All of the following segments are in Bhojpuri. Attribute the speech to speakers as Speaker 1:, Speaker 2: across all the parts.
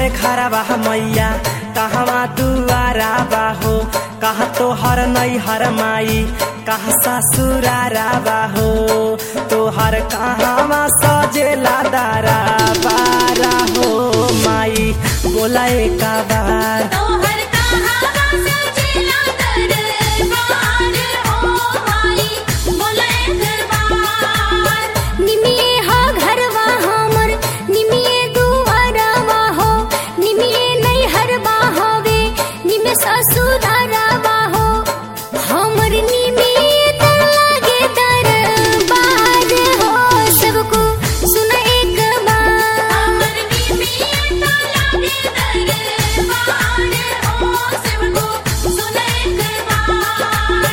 Speaker 1: तोहर घरवा मैया कहवा दुआरा बाहो कहा तोहर नैहर माई कहा ससुरारा बाहो तोहर कहवा सजेला दारा बारा हो माई बोला एक बार
Speaker 2: तोहर कहावा सजेला दरबार हो माई बोले दरबार निमिए हा घरवा हमर निमिए दुआरवा हो निमिए नैहरवा हवे निमे ससुरारवा हो हमर निमिए त लागे दरबार हो सबको सुन एक बार हमर निमिए त लागे दरबार हो सबको सुन एक बार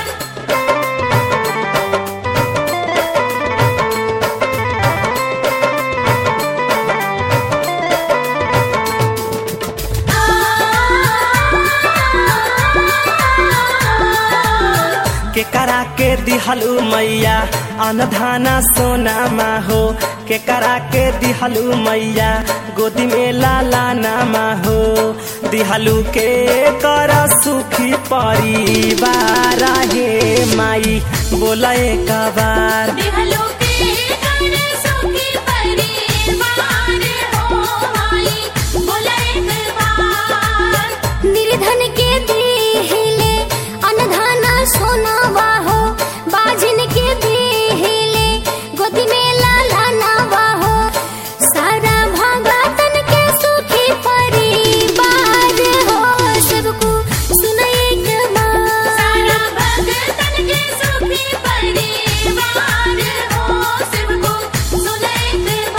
Speaker 1: के करा के दिहलू मैया अनधाना सोना हो के करा के दिहलू मैया गोदी में लाला नामा हो दिहलू के कर सुखी परिवार हे माई बोला एक बार
Speaker 2: दिहलो के कर सुखी परिवार हो माई बोला एक बार निर्धन के देहले अनधाना सोनावा हो बाजिन के देहले गोदी में लाला नावा हो सारा भगतन के सुखी परिवार हो सबको सुन एक बार सारा भगतन के सुखी परिवार हो सबको सुन एक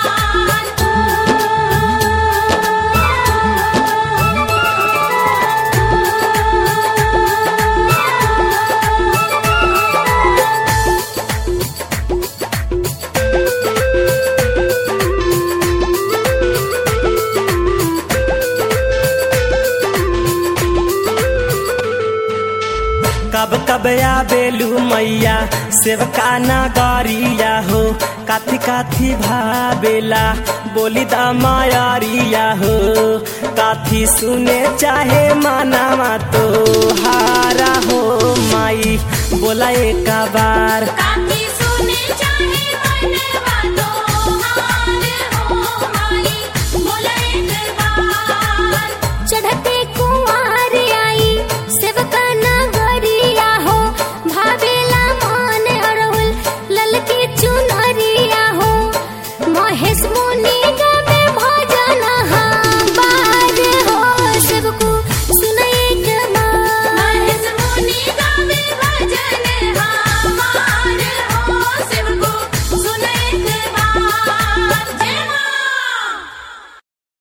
Speaker 1: कब कब आबेलू मैया सेवका नगरिया हो काथी काथी भावेला बोली दा मायारिया हो काथी सुने चाहे मानावा तो हारा हो माई बोला एक बार
Speaker 2: काफी